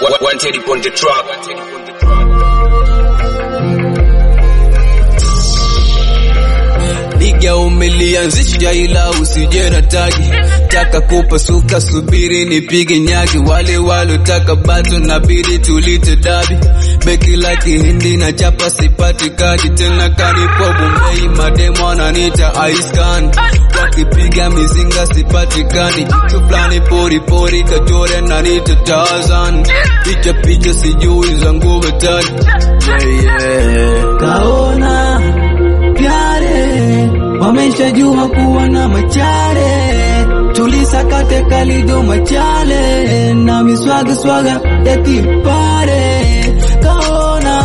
Wanted on the track. Liga umelianzisha ila usije na tagi, taka kupasuka, subiri nipige nyagi. Wale walotaka bato nabidi tulite dabi, beki la kihindi na chapa sipati kadi tena, kanipo Bombay mademo ananita aiskan, wakipiga mizinga sipatikani, jitu fulani pori pori kachore nanita Tarzan, picha picha sijui za nguvu tani yeah, yeah. kaona pyare wameshajua kuwa na machare tulisakate kalido machale na miswaga swaga ya kipare kaona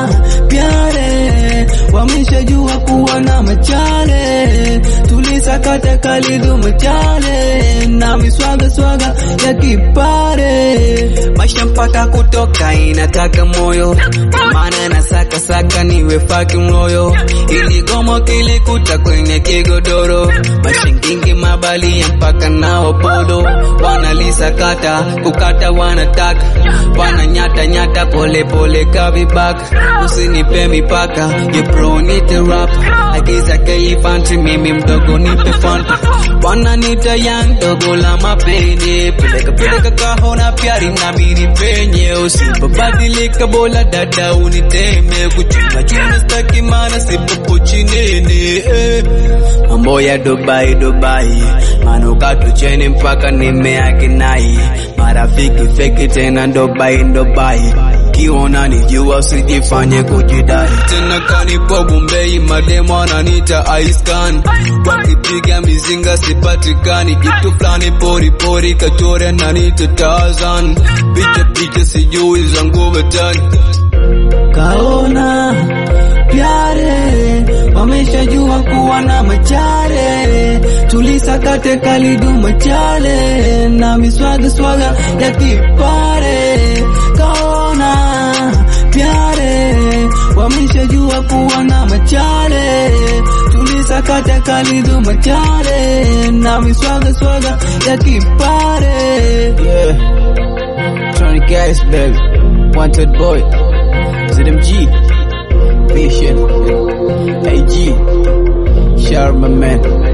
pyare wameshajua kuwa na machale tulisakate kalido machale na miswaga swaga ya kipare maisha mpaka kutoka inataka moyo maana na saka saka niwe faki mloyo ili gomo kilikuta kwenye kigodoro mashingingi mabalia mpaka nao podo wanalisakata kukata wanataka wananyata nyata pole pole kavibaka usinipe mipaka ye pro nite rap agiza keifanti mimi mdogo nipe fanta wananita yang dogo la mapene peleka peleka kahona pyari na mini penye usipobadilika bola dada uniteme kuchuna chuna staki mana sipopo chinene eh. mambo ya Dubai Dubai manukato cheni mpaka nimeakinai marafiki feki tena Dubai Dubai kiona nijua usijifanye kujidai tena kanipo Bombay mademo ananita aiskan wakipiga mizinga sipatikani jitu fulani pori pori kachore nanita Tarzan picha picha sijui za nguvu tani kaona pyare wameshajua kuwa na machare tulisakate kalidu machale na miswaga swaga ya kipare kaona pyare wameshajua kuwa na machare tulisakate kalidu machale na miswaga swaga ya kipare yeah Tony Gas baby wanted boy ZMG Vision AG Sharma man